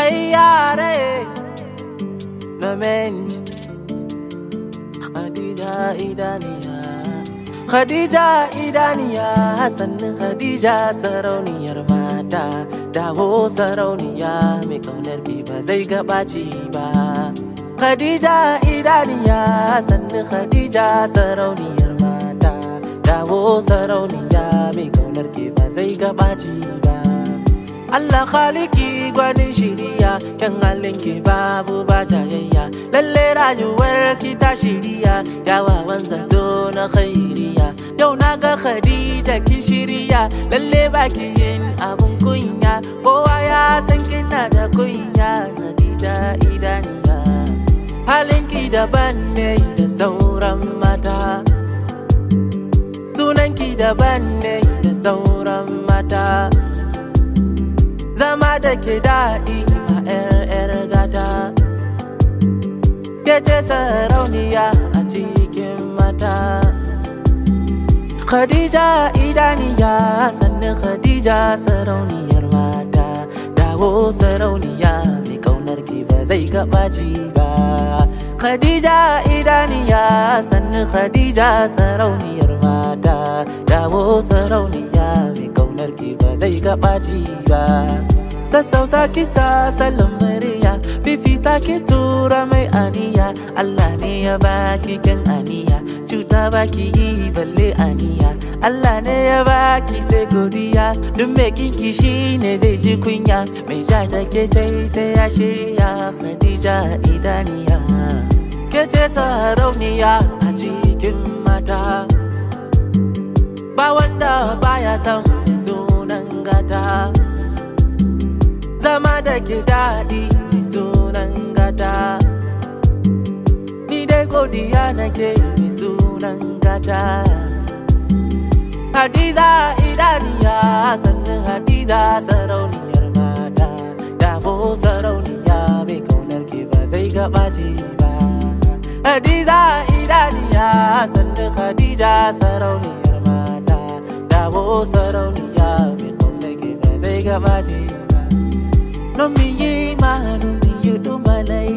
Ayyare Namenji Khadija idaniya Khadija idaniya sannin Khadija sarauniyar mata dawo sarauniya mai kaunar ki ba zai gabaci ba Khadija idaniya sannin Khadija sarauniyar mata dawo sarauniya mai kaunar ki ba zai gabaci ba Allah khaliki gwanin shiriya kyan halin ki babu ba jayayya lalle rayuwar ki ta shiriya kyawawan zato na khairiya yau na ga Khadija ki shiriya lalle baki yin abun kunya kowa ya san kina da kunya Khadija idaniya halin ki daban ne da sauran mata sunan ki daban ne da sauran mata zama da ke daɗi ma 'yar gata ke ce sarauniya a cikin mata Khadija idaniya sannan Khadija sarauniyar mata dawo sarauniya mai kaunar ki ba zai gabaci ba Khadija idaniya sannan Khadija sarauniyar mata dawo sarauniya mai kaunar ki ba zai gabaci ba ta sauta kisa salon murya fifita ki tura mai aniya Allah ne ya baki kyan aniya cuta baki yi balle aniya Allah ne ya baki sai godiya duk mai kinki shi ne zai ji kunya mai ja da ke sai sai ya shirya Khadija idaniya ke ce sarauniya a cikin mata ba wanda baya son sunan gata zama da ke daɗi mai sunan gata ni dai godiya nake mai sunan gata hadiza idaniya sannan hadiza sarauniyar mata dafo sarauniya mai kaunar ke ba zai gabace ba hadiza idaniya sannan hadija sarauniyar mata dafo sarauniya mai kaunar ke ba zai gabace ba no me ye ma no me you do my life